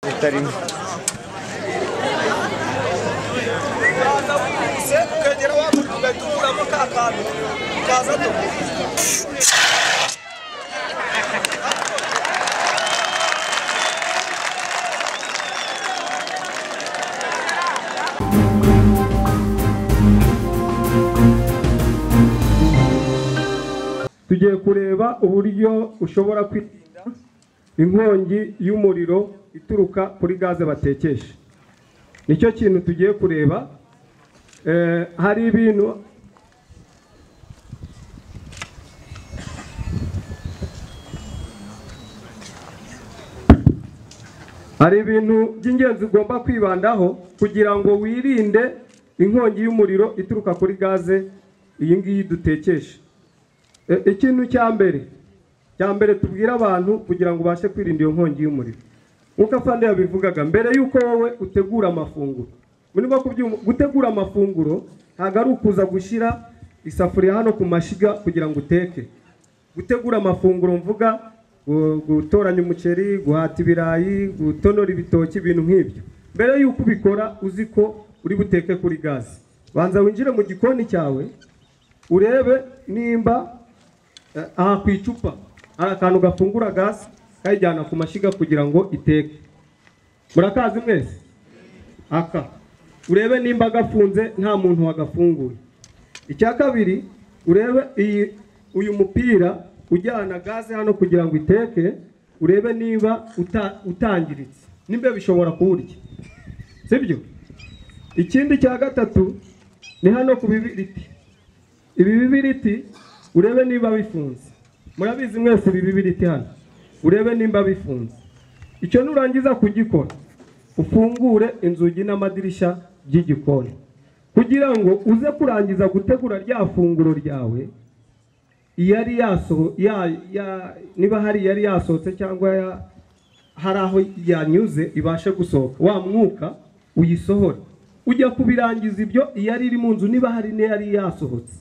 Muhtarım. tugiye kureba uburyo ushobora kwirinda inkongi y'umuriro ituruka kuri gaze batekesha nicyo kintu tugiye kureba Eh, hari ibintu hari ibintu by'ingenzi ugomba kwibandaho kugira ngo wirinde inkongi y'umuriro ituruka kuri gaze iyi ngiyi dutekesha E- ikintu cya mbere cya mbere tubwira abantu kugira ngo ubashe kwirinda iyo nkongi y'umuriro nk'uko afande yabivugaga mbere y'uko wowe utegura amafunguro muri bwo kubyumva gutegura amafunguro ntabwo ari ukuza gushyira isafuriya hano ku mashyiga kugira ngo uteke gutegura amafunguro mvuga gu- gutoranya umuceri guhata ibirayi gutonora ibitoki ibintu nk'ibyo mbere y'uko ubikora uzi ko uri buteke kuri gaze banza winjire mu gikoni cyawe urebe nimba eh, aha ku icupa hari akantu gafungura gasi kayijyana ku mashyiga kugira ngo iteke murakazi mwese aka urebe nimba gafunze nta muntu wagafunguye icya kabiri urebe iyi uyu mupira ujyana gaze hano kugira ngo iteke urebe niba uta, utangiritse nimba bishobora kuwurya sibyo ikindi cya gatatu ni hano ku bibiriti ibi bibiriti urebe niba bifunze murabizi mwese ibi bibiriti hano urebe nimba bifunze icyo nurangiza kugikora ufungure inzugi n'amadirishya by'igikoni kugira ngo uze kurangiza gutegura rya funguro ryawe iyari yasoho ya, ya, niba hari iyari yasohotse cyangwa ya, hari aho yanyuze ibashe gusohoka wa mwuka uyisohore ujya kubirangiza ibyo iyari iri mu nzu niba hari n'iyari yasohotse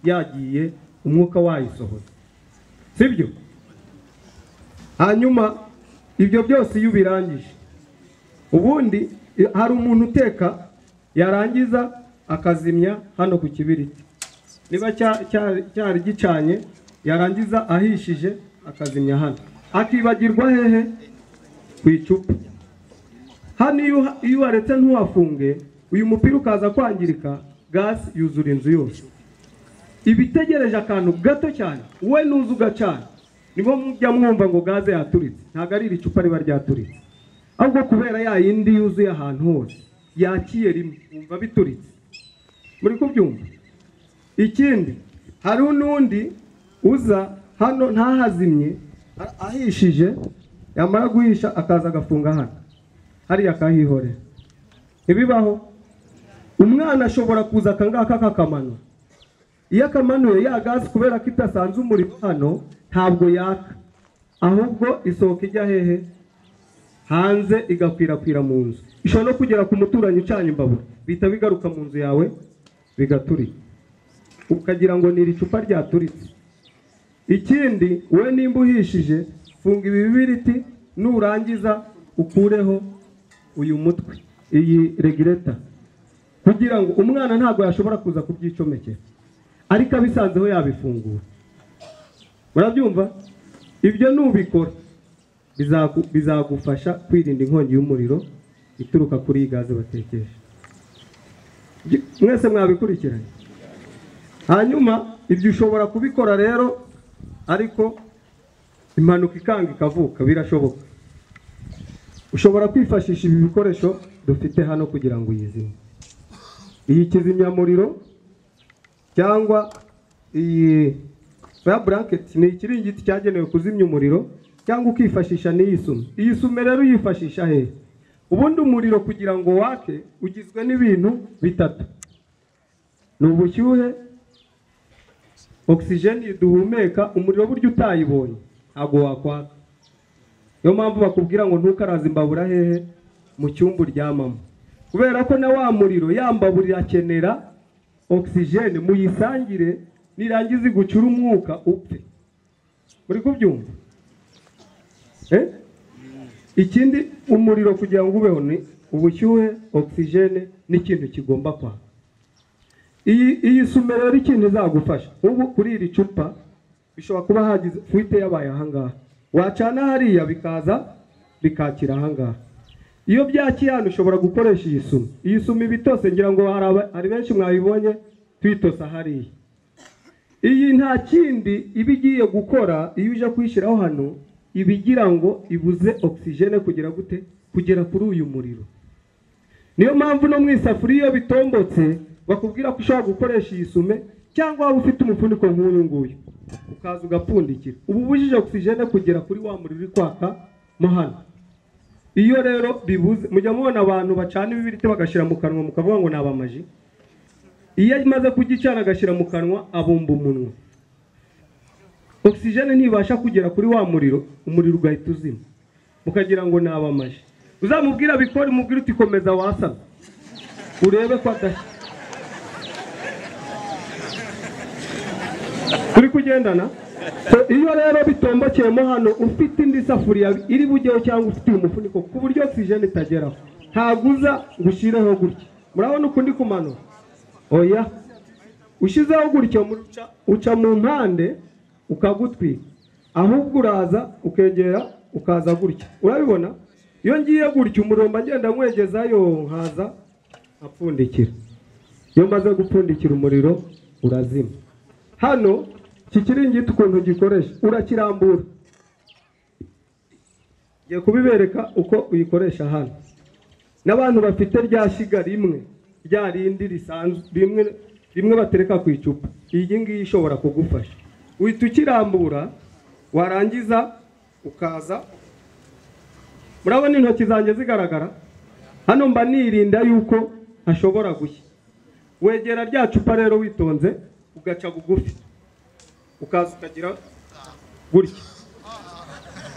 yagiye umwuka wayisohora sibyo hanyuma ibyo byose iyo ubirangije ubundi i- hari umuntu uteka yarangiza akazimya hano ku kibiriti niba cya- cya- cyari gicanye yarangiza ahishije akazimya hano akibagirwa hehe ku icupa hano iyo uha- iyo uharetse ntuhafunge uyu mupira ukaza kwangirika gasi yuzura inzu yose iba itegereje akantu gato cyane we nuza ugacana nibo mujya mwumva ngo gaze yaturitse ntabwo ari iri cupa riba ryaturitse ahubwo kubera ya yindi yuzuye ahantu hose yakiye rimwe wumva bituritse muri kubyumva ikindi hari n'undi uza hano ntahazimye a- ahishije yamara guhisha akaza agafunga hano hariya akahihorera ntibibaho umwana ashobora kuza akangaka akakamanura iyo akamanuye ya gazi kubera ko idasanze umuriro hano ntabwo yaka ahubwo isohoka ijya hehe hanze igakwirakwira mu nzu ishobora no kugera ku muturanyi ucanye imbabura bihita bigaruka mu nzu yawe bigaturika ukagira ngo ni iri cupa ryaturitse ikindi wowe nimba uhishije funga ibi bibiriti nurangiza ukureho uyu mutwe iyi regireta kugira ngo umwana ntabwo yashobora kuza kubyicomekera ariko abisanzeho yabifungura murabyumva ibyo nubikora bizagu- bizagufasha kwirinda inkongi y'umuriro ituruka kuri iyi gaze batekesha Gy- mwese mwabikurikiranye hanyuma ibyo ushobora kubikora rero ariko impanuka ikanga ikavuka birashoboka ushobora kwifashisha ibi bikoresho dufite hano kugira ngo uyizime iyi kizimyamuriro cyangwa iyi faya buranketi ni ikiringiti cyagenewe kuzimya umuriro cyangwa ukifashisha n'iyi sume iyi sume rero uyifashisha hehe ubundi umuriro kugira ngo wake ugizwe n'ibintu bitatu ni ubushyuhe ogisijeni duhumeka umuriro buryo utayibonye ntabwo wakwaka niyo mpamvu bakubwira ngo ntukaraze imbabura hehe mu cyumba uryamamo kubera ko na wa muriro ya mbabura irakenera ogisijeni muyisangire nirangiza igucura umwuka upfe muri kubyumva Eh? ikindi umuriro kugira ngo ubeho ni ubushyuhe ogisijene n'ikintu kigomba kwaka iyi iyi sume rero ikintu izagufasha ubu kuri iri cupa bishobora kuba hagize fuite yabaye ahangaha wacana hariya bikaza bikakira ahangaha iyo byakiye hano ushobora gukoresha iyi sume iyi sume iba itose ngira ngo hari aba- hari benshi mwayibonye tuyitosa hariya iyi nta kindi iba igiye gukora iyo uje kuyishyiraho hano iba igira ngo ibuze ogisijene kugira gute kugera kuri uyu muriro niyo mpamvu no mu isafuriya iyo bitombotse bakubwira ko ushobora gukoresha iyi sume cyangwa waba ufite umufuniko nk'uyu nguyu ukaza ugapfundikira uba ubujije ogisijene kugera kuri wa muriro uri kwaka mo hano iyo rero bibuze mujya mubona abantu bacana ibibiriti bagashyira mu kanwa mukavuga ngo ni abamaji iyo amaze kugicana agashyira mu kanwa abumba umunwa ogisijene ntibasha kugera kuri wa muriro umuriro ugahita uzima mukagira ngo ni abamaji uzamubwira bikore umubwire uti komeza wasana urebe ko adashya turi kugendana So, iyo rero bitombokeyemo hano ufite indi safuriya iri bujyeho cyangwa ufite uyu mufuniko ku buryo ogisijene itageraho ntabwo uza ngo ushireho gutya murabona ukundi kumanura oya ushyizeho gutya umuriro uca- uca mu mpande ukagutwika ahubwo uraza ukegera ukaza gutya urabibona iyo ngiye gutya umuriro mba ngenda nkwegezayo nkaza apfundikira iyo maze gupfundikira umuriro urazima hano iki kiringiti ukuntu gikoresha urakirambura ngiye kubibereka uko uyikoresha hano n'abantu bafite rya shyiga rimwe rya rindi risanzwe rimwe rimwe batereka ku icupa iyi ngiyi ishobora kugufasha uhita ukirambura warangiza ukaza murabona intoki zanjye zigaragara hano mba nirinda yuko hashobora gushya wegera rya cupa rero witonze ugaca bugufi ukaza ukagira gutya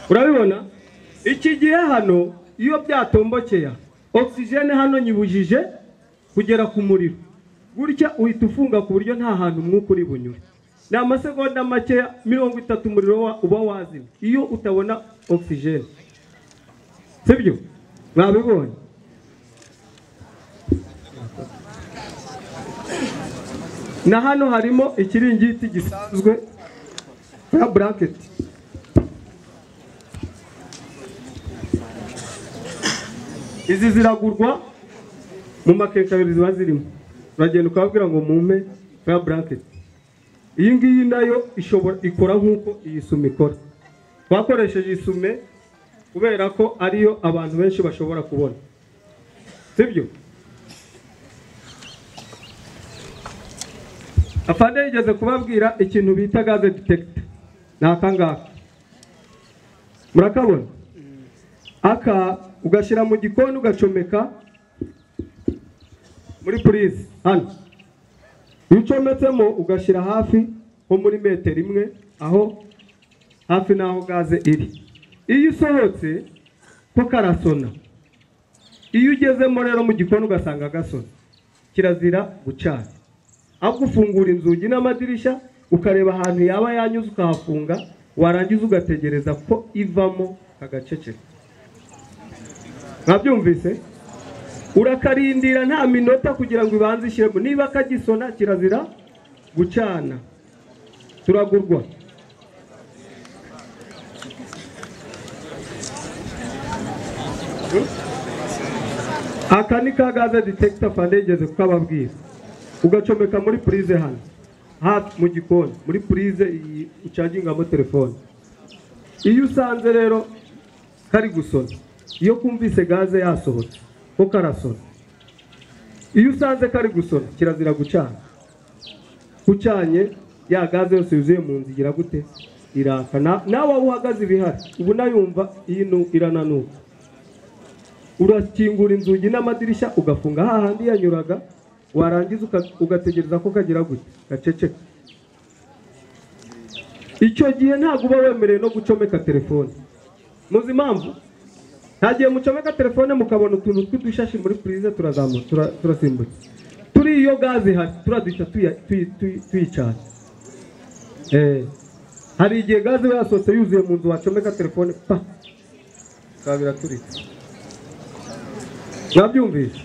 urabibona iki gihe hano iyo byatombokeye ogisijene hano nyibujije kugera ku muriro gutya uhita ufunga ku buryo nta hantu umwuka uri bunyure ni amasegonda makeya mirongo itatu umuriro wa- uba wazima iyo utabona ogisijene sibyo mwabibonye na hano harimo ikiringiti gisanzwe ya buranketi izi ziragurwa mu makenkayori ziba zirimo uragenda ukababwira ngo mumpe faya buranketi iyi ngiyi nayo ishobora ikora nk'uko iyi sume ikora twakoresheje iyi sume kubera ko ariyo abantu benshi bashobora kubona sibyo afande yigeze kubabwira ikintu bita gaze detekita ni aka ngaka murakabona aka ugashyira mu gikoni ugacomeka muri purize hano iyo ucometsemo ugashyira hafi nko muri metero imwe aho hafi n'aho gaze iri iyo isohotse ko karasona iyo ugezemo rero mu gikoni ugasanga gasona kirazira gucana ahubwo ufungura inzugi n'amadirishya ukareba ahantu yaba yanyuze ukahafunga warangiza ugategereza ko ivamo agaceceka mwabyumvise urakarindira nta minota kugira ngo ibanze ishyiremo niba kagisona kirazira gucana turagurwa aka ni ka gaze detekita fande yigeze kukababwira ugacomeka muri purize hano hafi mu gikoni muri purize iyi ucagingamo telefone iyo usanze rero kari gusona iyo kumvise gaze yasohotse ko karasona iyo usanze kari gusona kirazira gucana ucanye ya gaze yose yuzuye mu nzu igira gute iraka Na- nawe aho uhagaze ibihari uba unayumva iyi nu- irananuka urakingura inzugi n'amadirishya ugafunga hahandi yanyuraga warangiza uka- ugategereza ko kagira gute gaceceka icyo gihe ntabwo uba wemerewe no gucomeka telefone muzi impamvu nta gihe mucomeka telefone mukabona utuntu tw'udushashi muri purize turazamuka tura- turasimbuka turi iyo gaze ihari turaduhita tuya- tuyi- tuyi- tuyicana Eh, hari igihe gaze iba yasohotse yuzuye mu nzu wacomeka telefone pa bikaba biraturitse mwabyumvise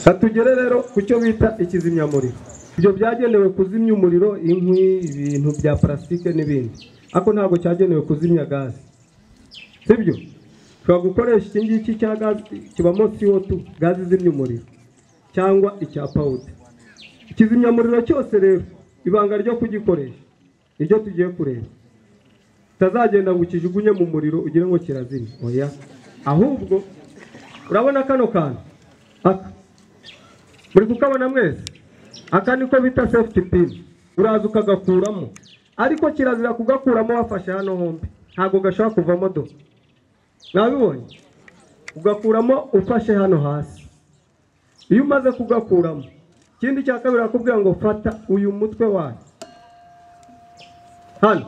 katugere rero ku cyo bita ikizimyamuriro ibyo byagenewe kuzimya umuriro inkwi ibintu bya parasitike n'ibindi ariko ntabwo cyagenewe kuzimya gaze sibyo ushobora gukoresha iki ngiki cya gaze kibamo CO2 gaze izimya umuriro cyangwa icya powuda ikizimyamuriro cyose rero ibanga ryo kugikoresha niryo tugiye kureba utazagenda ngo ukijugunye mu muriro ugire ngo kirazimye oya ahubwo urabona kano kantu aka muri kukabona mwese aka niko bita safety pin uraza ukagakuramo ariko kirazira kugakuramo wafashe hano hombi ntabwo gashobora kuvamo do mwabibonye ugakuramo ufashe hano hasi iyo umaze kugakuramo ikindi cya kabiri akubwira ngo fata uyu mutwe wayo hano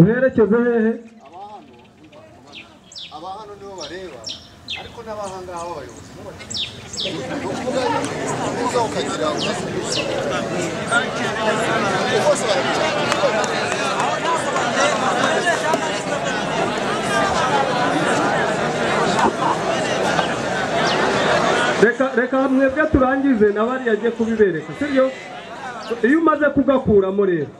uherekeze hehe abahano abahano nibo bareba ariko n'abahangaha b'abayobozi ni ukuvuga uza ukagira umusubirizo bose barabicara reka reka mwebwe turangize na bariya agiye kubibereka sibyo iyo umaze kugakuramo rero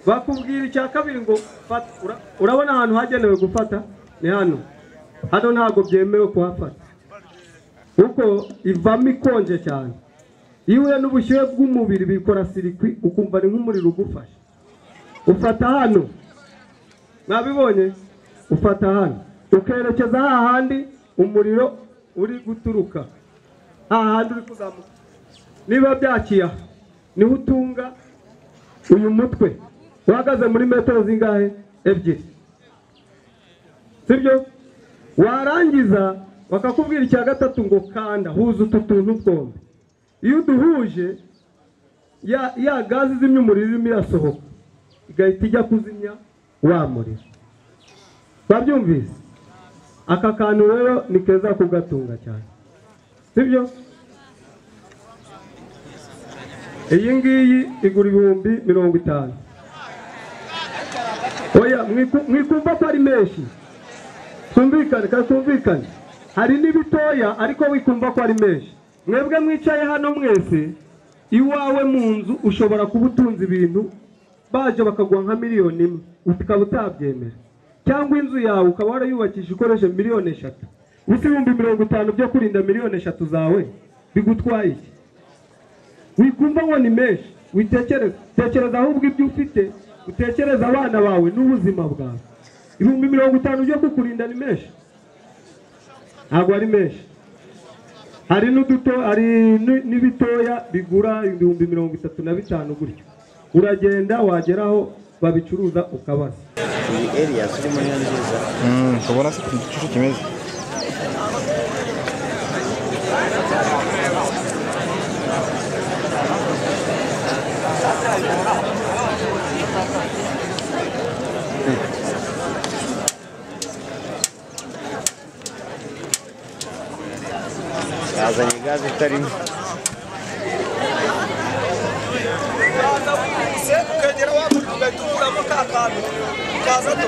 bakubwira icya kabiri ngo fata ura- urabona ahantu hagenewe gufata ni hano hano ntabwo byemewe kuhafata kuko ivamo ikonje cyane iyo uhuye n'ubushyuhe bw'umubiri bikora sirikwi ukumva ni nk'umuriro ugufashe ufata hano mwabibonye ufata hano ukerekeza hahandi umuriro uri guturuka hahandi uri kuzamuka niba byakiye aha niho utunga uyu mutwe uhagaze muri metero zingahe ebyiri sibyo warangiza bakakubwira icya gatatu ngo kanda huza utu tuntu twombi iyo uduhuje ya ya gazi izimya umuriro irimo irasohoka igahita ijya kuzimya wa muriro babyumvise aka kantu rero ni keza kugatunga cyane sibyo iyi ngiyi igura ibihumbi mirongo itanu oya mwiku- mwikumva ko ari menshi twumvikane kandi twumvikane hari n'ibitoya ariko wikumva ko ari menshi mwebwe mwicaye hano mwese iwawe mu nzu ushobora kuba utunze ibintu baje bakaguha nka miliyoni imwe ukaba utabyemera cyangwa inzu yawe ukaba warayubakisha ukoresheje miliyoni eshatu gusa ibihumbi mirongo itanu byo kurinda miliyoni eshatu zawe bigutwaye iki wikumva ngo ni menshi witekereza tekereza ahubwo ibyo ufite utekereza abana bawe n'ubuzima bwawe ibihumbi mirongo itanu byo kukurinda ni menshi ntabwo ari menshi hari n'uduto hari n- n'ibitoya bigura ibihumbi mirongo itatu na bitanu gutyo uragenda wagera aho babicuruza ukabaza iyi area ziri muri nziza ukabona se ukuntu igicucu kimeze yazanye gaze itarimo ukagera wa muri ugahita ukuramo ka kantu ukaza do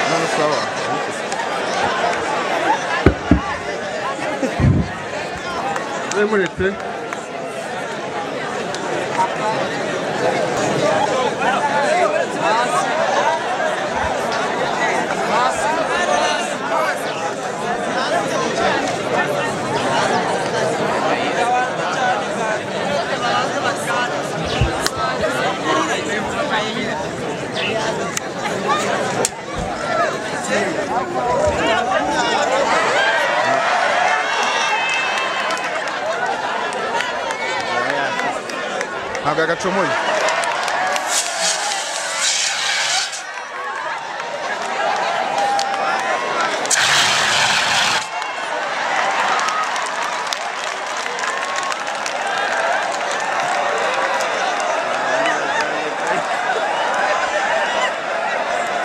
none sawa muretse ntabwo yagacomoye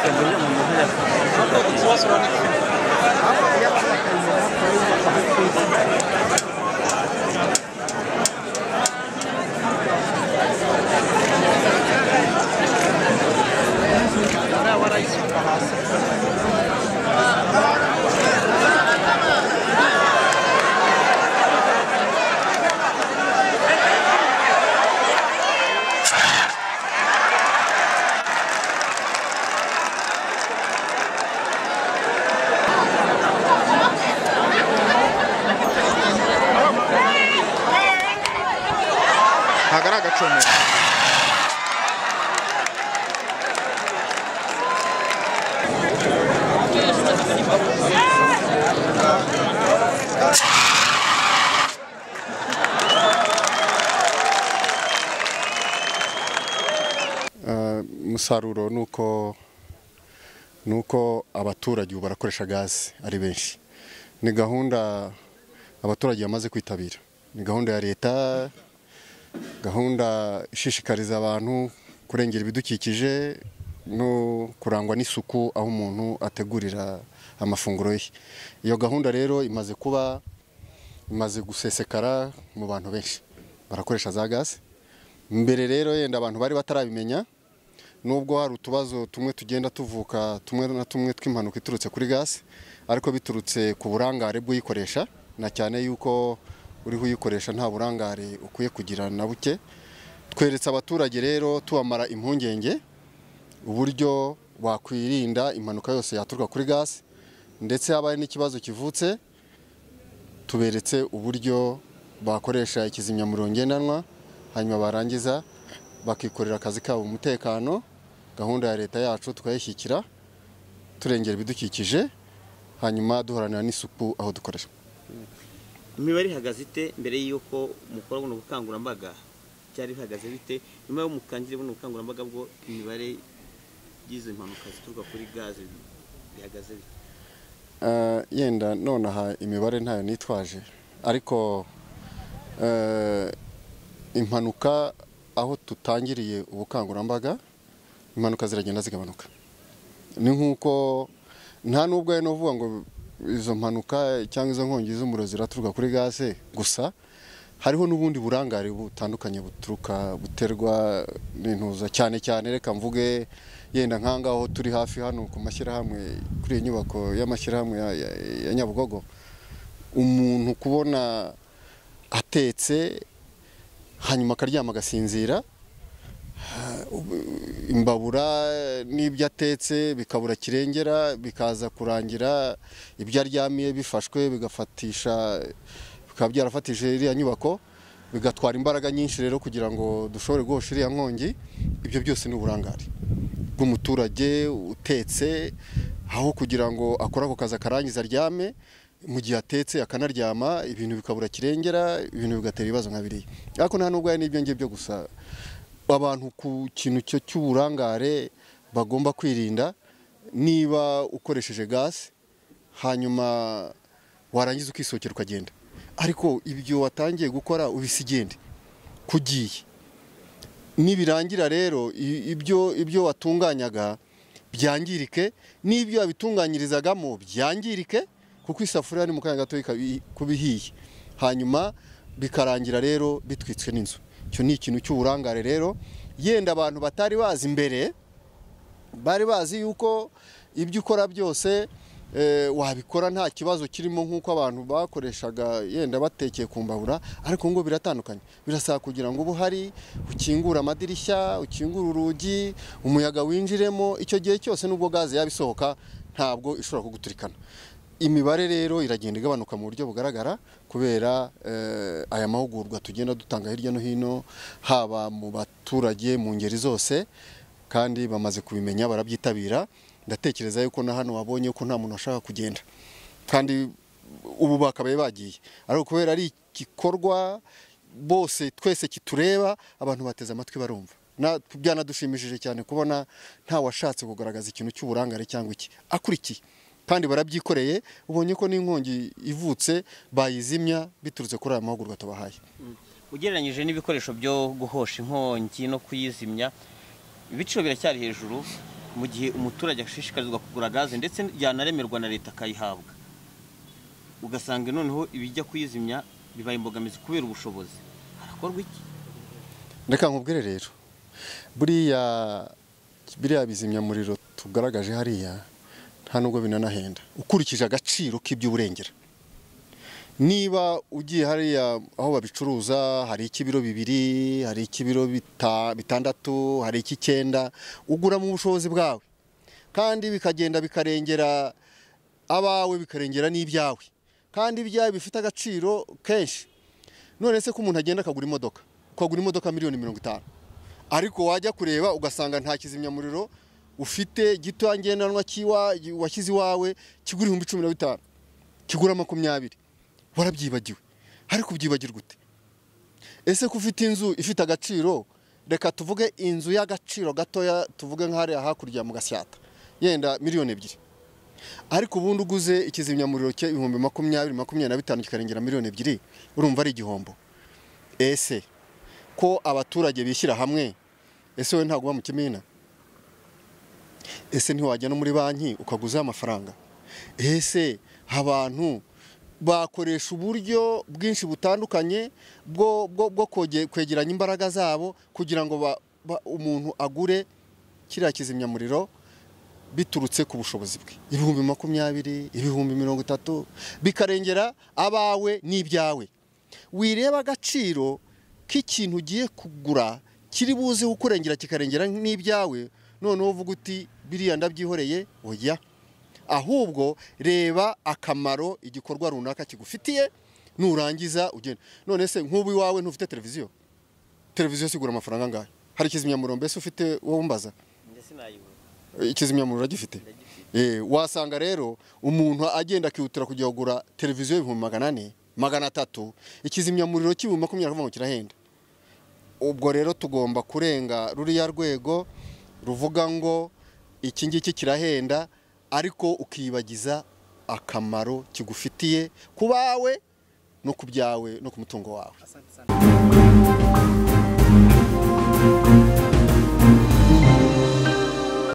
kuburyo mu muhanda ntabwo ari agacomo umusaruro ni uko ni uko abaturage ubu barakoresha gaze ari benshi ni gahunda abaturage bamaze kwitabira ni gahunda ya leta gahunda ishishikariza abantu kurengera ibidukikije no kurangwa n'isuku aho umuntu ategurira amafunguro ye iyo gahunda rero imaze kuba imaze gusesekara mu bantu benshi barakoresha za gaze mbere rero yenda abantu bari batarabimenya nubwo hari utubazo tumwe tugenda tuvuka tumwe na tumwe tw'impanuka iturutse kuri gasi ariko biturutse ku burangare bw'uyikoresha na cyane yuko uriho uyikoresha nta burangare ukwiye kugira na buke tweretse abaturage rero tubamara impungenge uburyo wakwirinda impanuka yose yaturuka kuri gasi ndetse habaye n'ikibazo kivutse tuberetse uburyo bakoresha ikizimyamuriro ngendanwa hanyuma barangiza bakikorera akazi kabo mu mutekano gahunda ya leta yacu tukayishyigikira turengera ibidukikije hanyuma duhoranira n'isuku aho dukoresha imibare ihagaze ite mbere y'uko mukora buno bukangurambaga byari bihagaze bite nyuma y'uko mukangire buno bukangurambaga bwo imibare y'izo mpanuka zituruka kuri gaze bihagaze bite Eh, yenda nonaha imibare ntayo nitwaje ariko eh, impanuka aho tutangiriye ubukangurambaga impanuka ziragenda zigabanuka ni nk'uko nta n'ubwo ari novuga ngo izo mpanuka cyangwa izo nkongi z'umuriro ziraturuka kuri gaze gusa hariho n'ubundi burangare butandukanye buturuka buterwa n'intuza cyane cyane reka mvuge yenda nkangaho turi hafi hano ku mashyirahamwe kuri iyi nyubako y'amashyirahamwe ya, ya, ya Nyabugogo umuntu kubona atetse hanyuma akaryama agasinzira ha- ubu- imbabura n'ibyo atetse bikabura kirengera bikaza kurangira ibyo aryamiye bifashwe bigafatisha bikaba byarafatishije iriya nyubako bigatwara imbaraga nyinshi rero kugira ngo dushobore guhosha iriya nkongi ibyo byose ni uburangare bw'umuturage utetse aho kugira ngo akore ako kazi akarangiza aryame mu gihe atetse akanaryama ibintu bikabura kirengera ibintu bigatera ibibazo nka biriya ariko nta nubwo ari n'ibyo ngibyo gusa abantu ku kintu cyo cy'uburangare bagomba kwirinda niba ukoresheje gasi hanyuma warangiza ukisokera ukagenda ariko ibyo watangiye gukora ubise igende kugiye nibirangira rero i- ibyo ibyo watunganyaga byangirike n'ibyo wabitunganyirizagamo byangirike kuko isafuriya ni mu kanya gato ikabi- kuba ihiye hanyuma bikarangira rero bitwitswe n'inzu icyo ni ikintu cy'uburangare rero yenda abantu batari bazi mbere bari bazi yuko ibyo ukora byose eh, wabikora nta kibazo kirimo nk'uko abantu bakoreshaga yenda batekeye ku mbabura ariko ngo biratandukanye birasaba kugira ngo ubu hari ukingure amadirishya ukingure urugi umuyaga winjiremo icyo gihe cyose nubwo gaze yaba isohoka ntabwo ishobora kuguturikana imibare rero iragenda igabanuka mu buryo bugaragara kubera eh, aya mahugurwa tugenda dutanga hirya no hino haba mu baturage mu ngeri zose kandi bamaze kubimenya barabyitabira ndatekereza yuko na hano wabonye ko nta muntu washaka kugenda kandi ubu bakabaye bagiye ariko kubera ari igikorwa bose twese kitureba abantu bateze amatwi barumva Na- byanadushimishije cyane kubona ntawashatse kugaragaza ikintu cy'uburangare cyangwa iki akurikiye kandi barabyikoreye ubonye ko n'inkongi ivutse bayizimya biturutse kuri aya mahugurwa tubahaye ugereranyije n'ibikoresho byo guhosha inkongi no kuyizimya ibiciro biracyari hejuru mu gihe umuturage ashishikarizwa kugura gaze ndetse yanaremerwa na leta akayihabwa ugasanga noneho ibijya kuyizimya bibaye imbogamizi kubera ubushobozi harakorwa iki reka nkubwire rero buriya biriya bizimyamuriro tugaragaje hariya nta nubwo binanahenda ukurikije agaciro k'ibyo urengera niba ugiye hariya aho babicuruza hari ik'ibiro bibiri hari ik'ibiro bita- bitandatu hari ik'icyenda ugura mu bushobozi bwawe kandi bikagenda bikarengera abawe bikarengera n'ibyawe kandi ibyawe bifite agaciro kenshi none se ko umuntu agenda akagura imodoka twagura imodoka miliyoni mirongo itanu ariko wajya kureba ugasanga nta kizimyamuriro ufite gitoya ngendanwa cy'iwa washyize iwawe kigura ibihumbi cumi na bitanu kigura makumyabiri warabyibagiwe ariko ubyibagirwa ute ese ko ufite inzu ifite agaciro reka tuvuge inzu y'agaciro gatoya tuvuge nk'ahariya hakurya mu gasyata yenda miliyoni ebyiri ariko ubundi uguze ikizimyamuriro cy'ibihumbi makumyabiri makumyabiri na bitanu kikarengera miliyoni ebyiri urumva ari igihombo ese ko abaturage bishyira hamwe ese wowe ntabwo uba mu kimina ese ntiwajya no muri banki ukaguzaho amafaranga ese abantu bakoresha uburyo bwinshi butandukanye bwo bwo bwo kwoge- kwegeranya imbaraga zabo kugira ngo ba- ba- umuntu agure kiriya kizimyamuriro biturutse ku bushobozi bwe ibihumbi makumyabiri ibihumbi mirongo itatu bikarengera abawe n'ibyawe wireba agaciro k'ikintu ugiye kugura kiri buze kukurengera kikarengera n'ibyawe noneho uvuga uti biriya ndabyihoreye oya ahubwo reba akamaro igikorwa runaka kigufitiye nurangiza ugenda none se nk'ubu iwawe ntufite televiziyo televiziyo sigura amafaranga angahe hari ikizimyamuriro mbese ufite wowe umbaza njye sinayibura ikizimyamuriro uragifite Eh, wasanga rero umuntu agenda akihutira kujya kugura televiziyo y'ibihumbi magana ane magana atatu ikizimyamuriro cy'ibihumbi makumyabiri akavuga ngo kirahenda ubwo rero tugomba kurenga ruriya rwego ruvuga ngo iki ngiki kirahenda ariko ukiyibagiza akamaro kigufitiye ku bawe no ku byawe no ku mutungo wawe